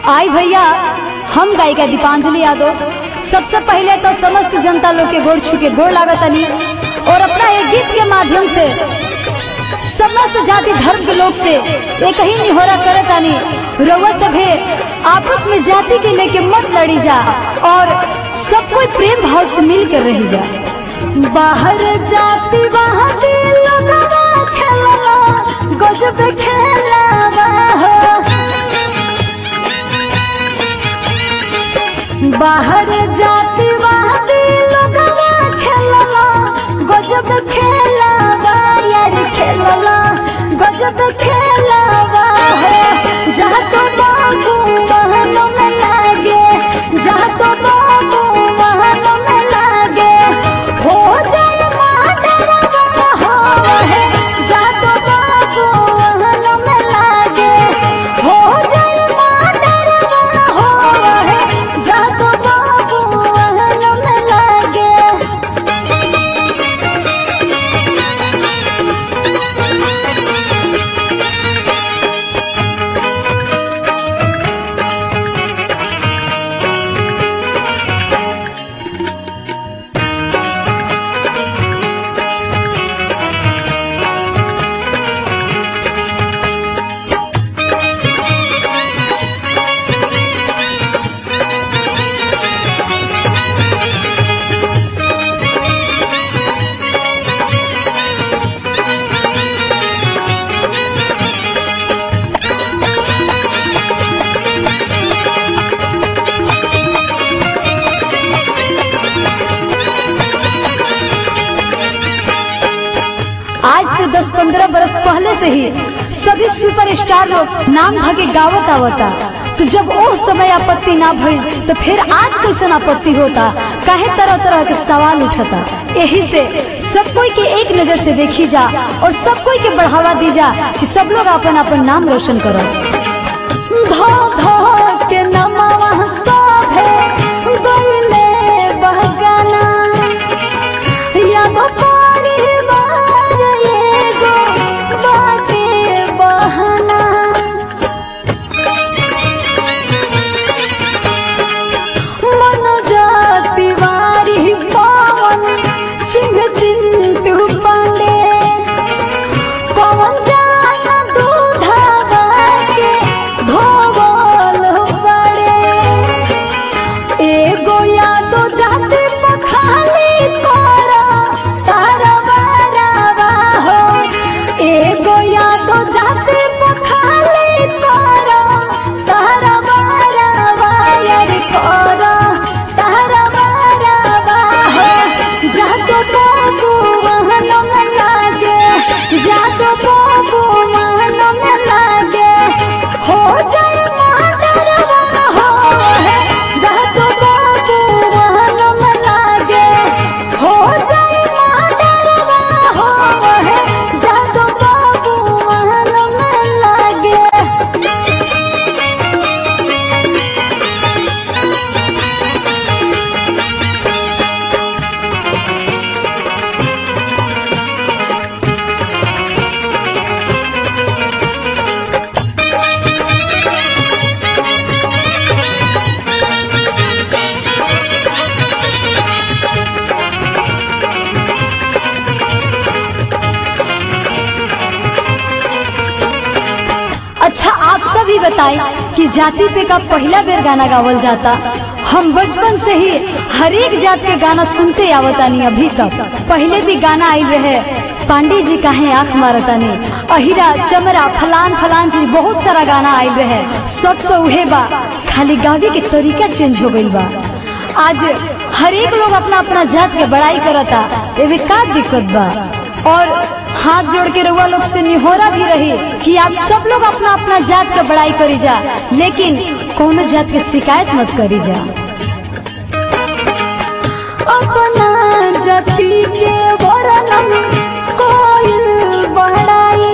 आई भैया हम गायिका दीपांजलि यादव सबसे पहले तो समस्त जनता लोग के गोड़ छू के गोड़ लागतनी और अपना एक गीत के माध्यम से समस्त जाति धर्म के लोग से एक ही निहोरा करतानी रउआ सभे आपस में जाति के लेके मत लड़ी जा और सब कोई प्रेम भाव से मिल कर रही जा बाहर जाति वहाँ दिल लगवा खेलवा गजब खेलवा हो बाहर जाति वहाँ दिल लगवा खेलवा गजब खेलवा यार खेलवा गजब खेलवा हो जहाँ तो बाबू वहाँ तो में लागे जहाँ तो बाबू वहाँ तो में लागे हो जाए माडरवा हो है जहाँ तो बाबू वहाँ तो में लागे हो जाए माडरवा हो है जहाँ तो बाबू वहाँ तो में लागे आज से 10-15 बरस पहले से ही सभी सुपरस्टार लोग नाम भागे गावत आवता तो जब वो समय आपत्ति ना भइल तो फिर आज कैसन आपत्ति होता काहे तरह तरह के सवाल उठता यही से सब कोई के एक नजर से देखी जा और सब कोई के बढ़ावा दी जा कि सब लोग अपन अपन नाम रोशन करो धो धो के नमवा सभे गइले बहकाना याद परिवार एगो बाटे बहाना मनोजा तिवारी पवन सिंह चिंटू पांडे पवन जाना दूधावा के धोवल पड़े एगो यादो जाति पखाली करा तारा बारावा हो एगो यादो जाति पखाली करा तारा बारावा यार करा तारा बारावा हो जातो बाबू वहन में लागे जातो बाबू वहन में लागे हो जाए माडरवा हो है जातो बाबू वहन में लागे हो जाए माडरवा हो है जातो बाबू वहन में लागे अच्छा आप सभी बताएं कि जाति पे का पहला बेर गाना गावल जाता हम बचपन से ही हर एक जात के गाना सुनते आवतानी अभी तक पहले भी गाना आई रहे पांडे जी काहे आंख मारतानी अहिरा चमरा फलान फलान जी बहुत सारा गाना आई रहे सब तो उहे बा खाली गावे के तरीका चेंज हो गइल बा आज हर एक लोग अपना अपना जात के बड़ाई करता एवे का दिक्कत बा और हाथ जोड़ के रउआ लोग से निहोरा भी रही कि आप सब लोग अपना अपना जात का बड़ाई करी जा लेकिन कोनो जात के शिकायत मत करी जा अपना जाति के वर्णन कोई बढ़ाई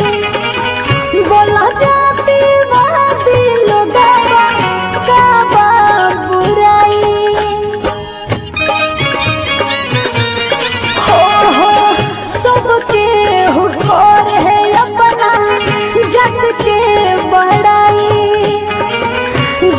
बोला जाति वादी लोगवा का बा बुराई हो हो सबके हुकोर है अपना जग के बड़ाई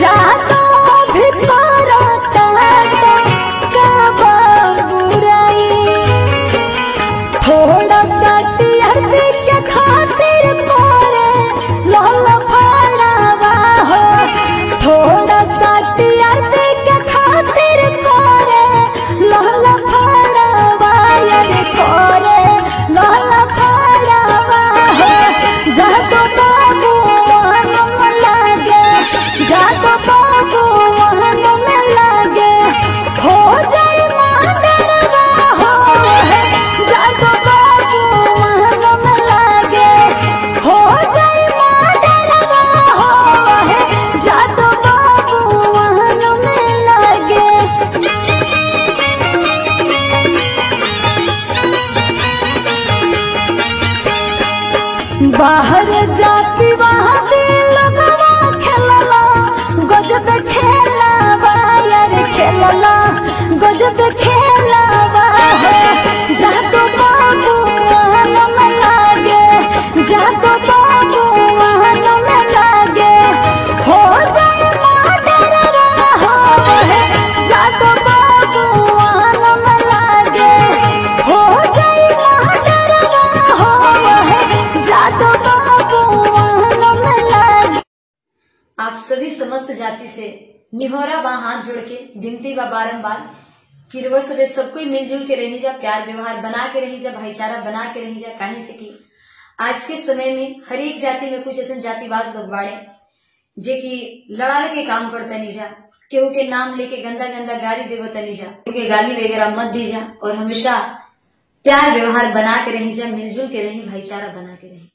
समस्त जाति से निहोरा बा हाथ जोड़ के विनती बा बारम्बार कि रुआ सबे सब कोई मिलजुल के रही जा प्यार व्यवहार बना के रही जा भाईचारा बना के रही जा कहीं से की आज के समय में हर एक जाति में कुछ ऐसे जातिवाद लोग बाड़े जे कि लड़ाई के काम करता नहीं जा केहू के नाम लेके गंदा गंदा गाली देवो तनी जा केहू के गाली वगैरह मत दी जा और हमेशा प्यार व्यवहार बना के रही जा मिलजुल के रही भाईचारा बना के रही